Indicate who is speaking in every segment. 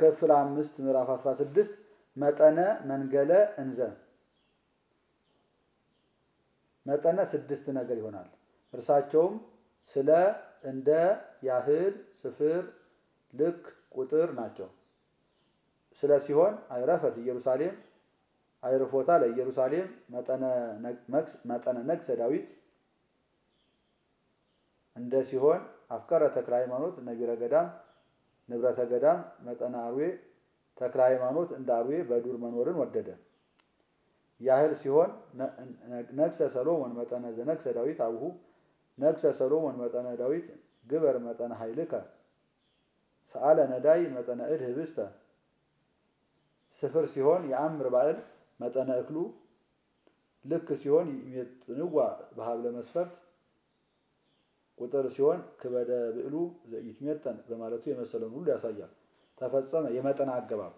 Speaker 1: ክፍል አምስት ምዕራፍ 16 መጠነ መንገለ እንዘ መጠነ ስድስት ነገር ይሆናል። እርሳቸውም ስለ፣ እንደ፣ ያህል፣ ስፍር፣ ልክ፣ ቁጥር ናቸው። ስለ ሲሆን አይረፈት ኢየሩሳሌም አይርፎታ ለኢየሩሳሌም መጠነ ነግሰ ዳዊት እንደ ሲሆን አፍቀረ ተክለ ሃይማኖት ነቢረ ገዳም ንብረተ ገዳም መጠነ አርዌ ተክለ ሃይማኖት እንደ አርዌ በዱር መኖርን ወደደ። ያህል ሲሆን ነግሰ ሰሎሞን መጠነ ዘነግሰ ዳዊት አብሁ ነግሰ ሰሎሞን መጠነ ዳዊት ግበር መጠነ ኃይልከ ሰአለ ነዳይ መጠነ እድ ህብስተ ስፍር ሲሆን የአምር ባዕል መጠነ እክሉ ልክ ሲሆን ይሜጥንዋ በሀብለ መስፈርት ቁጥር ሲሆን ክበደ ብዕሉ ይትሜጠን በማለቱ የመሰለውን ሁሉ ያሳያል። ተፈጸመ የመጠን አገባብ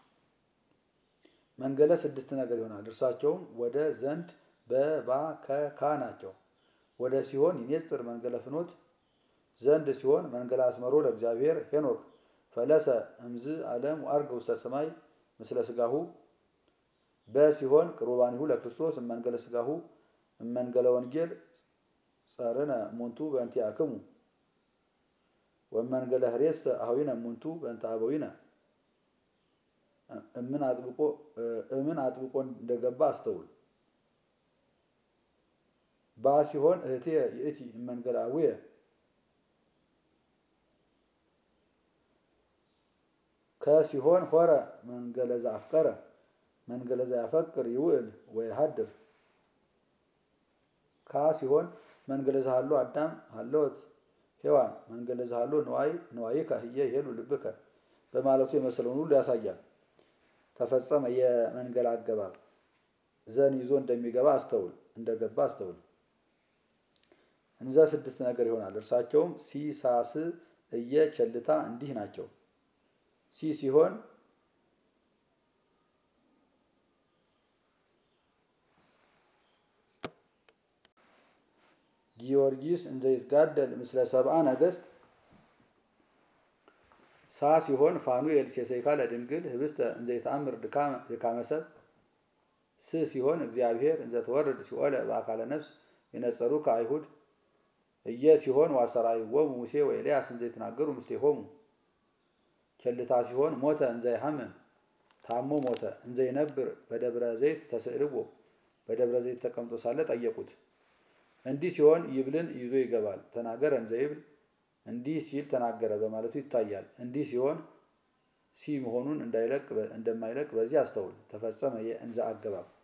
Speaker 1: መንገለ ስድስት ነገር ይሆናል። እርሳቸውም ወደ ዘንድ በባ ከካ ናቸው። ወደ ሲሆን ይኔጽር መንገለ ፍኖት ዘንድ ሲሆን መንገለ አስመሮ ለእግዚአብሔር ሄኖክ ፈለሰ እምዝ ዓለም አርገ ውስተ ሰማይ ምስለ ስጋሁ በሲሆን ቅሩባኒሁ ለክርስቶስ እመንገለ ስጋሁ እመንገለ ወንጌል ጸርነ ሙንቱ በእንቲአክሙ ወመንገለ ህሬስተ አኀዊነ ሙንቱ በእንተ አበዊነ እምን አጥብቆ እምን አጥብቆ እንደገባ አስተውል። ባ ሲሆን እህቴ ይእቲ እመንገለ አቡየ ከሲሆን ሆረ መንገለ ዘአፍቀረ መንገለ ዘያፈቅር ይውዕል ወይሃድር ካ ሲሆን መንገለ ዘሃሎ አዳም ሃለወት ሔዋን መንገለ ዘሃሎ ንዋይ ንዋይከ ህየ ይሄሉ ልብከ በማለቱ የመሰለውን ሁሉ ያሳያል። ተፈጸመ የመንገል አገባብ ዘን ይዞ እንደሚገባ አስተውል እንደገባ አስተውል። እንዘ ስድስት ነገር ይሆናል። እርሳቸውም ሲ፣ ሳስ፣ እየ፣ ቸልታ እንዲህ ናቸው። ሲ ሲሆን ጊዮርጊስ እንዘ ይትጋደል ምስለ ሰብአ ነገሥት ሳ ሲሆን ፋኑኤል ሴሰይካ ለድንግል ህብስተ እንዘ ይተአምር ድካመ ሰብ ስ ሲሆን እግዚአብሔር እንዘ ተወርድ ሲኦለ በአካለ ነፍስ የነጸሩ ከአይሁድ እየ ሲሆን ዋሰራይዎሙ ሙሴ ወኤልያስ እንዘ ይትናገሩ ምስሌሆሙ ቸልታ ሲሆን ሞተ እንዘ ይሐምም ታሞ ሞተ እንዘ ይነብር በደብረ ዘይት ተስዕልዎ በደብረ ዘይት ተቀምጦ ሳለ ጠየቁት። እንዲህ ሲሆን ይብልን ይዞ ይገባል። ተናገረ እንዘ ይብል እንዲህ ሲል ተናገረ በማለቱ ይታያል። እንዲህ ሲሆን ሲ መሆኑን እንደማይለቅ በዚህ አስተውል። ተፈጸመ የእንዘ አገባብ